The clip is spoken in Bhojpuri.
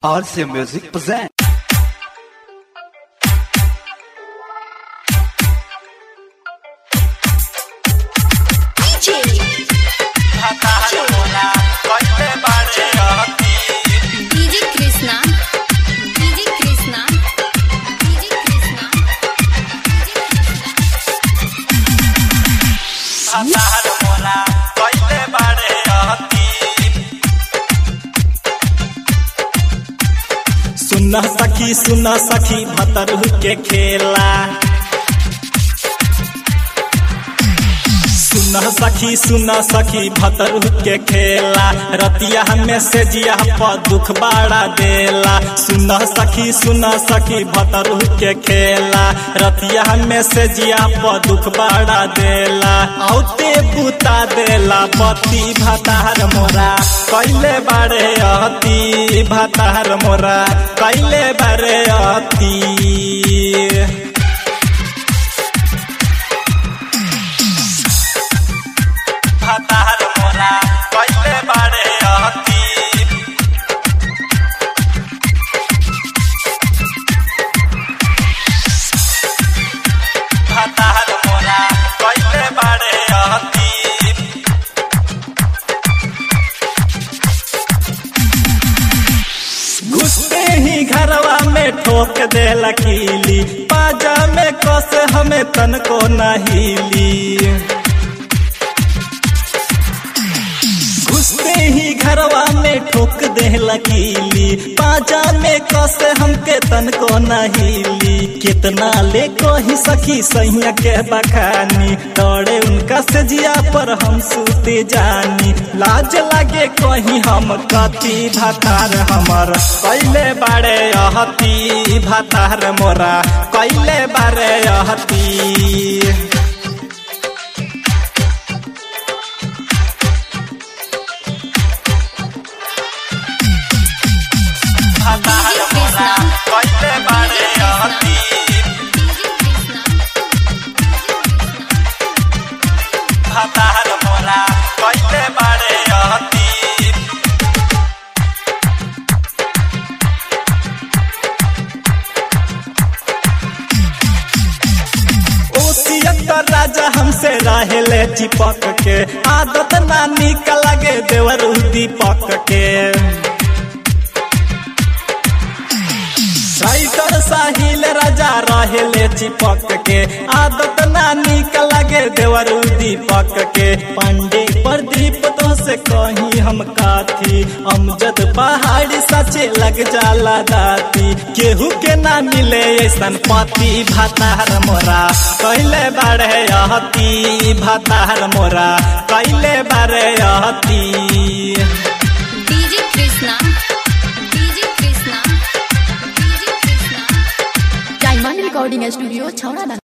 RC Music present. DJ Krishna DJ Krishna DJ Krishna सुन सखी सुन सखी भतरू के खेला सुन सखी सुन सखी भतरू के खेला रतिया हमें से जिया पर दुख बाड़ा देला सुन सखी सुन सखी भतरू के खेला रतिया हमें से जिया पर दुख बाड़ा देला औते बुता देला पति भतार मोरा कैले बारे अति भतार मोरा कैले बारे अति भतार मोरा कैले बारे अति भतार मोरा कैले बारे अति घुसते ही घरवा में ठोक दे लकीली पाजा में कस हमें तन को नहीली घुसते ही घरवा में ठोक दे लकीली पाजा में कस हमके तन को नहीली कितना ले कही सखी सैया के बखानी तोड़े उनका सजिया पर हम सूते जानी लाज लागे कहीं हम कति भातार हमर कैले बारे अहती भातार मोरा कैले बारे अहती डीजे कृष्णा कैले बारे अहती डीजे कृष्णा भतार मोरा कैले बारे अहती ओसियत राजा हमसे रहेले चिपक के आदत नानी का लगे देवर दीपक के राइटर साहिल राजा रहेले चिपक के आदत नानी का लगे देवर दीपक के पांडे प्रदीप तो से कहीं हम काथी अमजद पहाड़ी सचे लग जाला दाती केहू के ना मिले ऐसन पति भातार मोरा कैले बारे अहती भातार मोरा कैले बारे अहती DJ Krishna DJ Krishna DJ Krishna diamond recording studio छौड़ा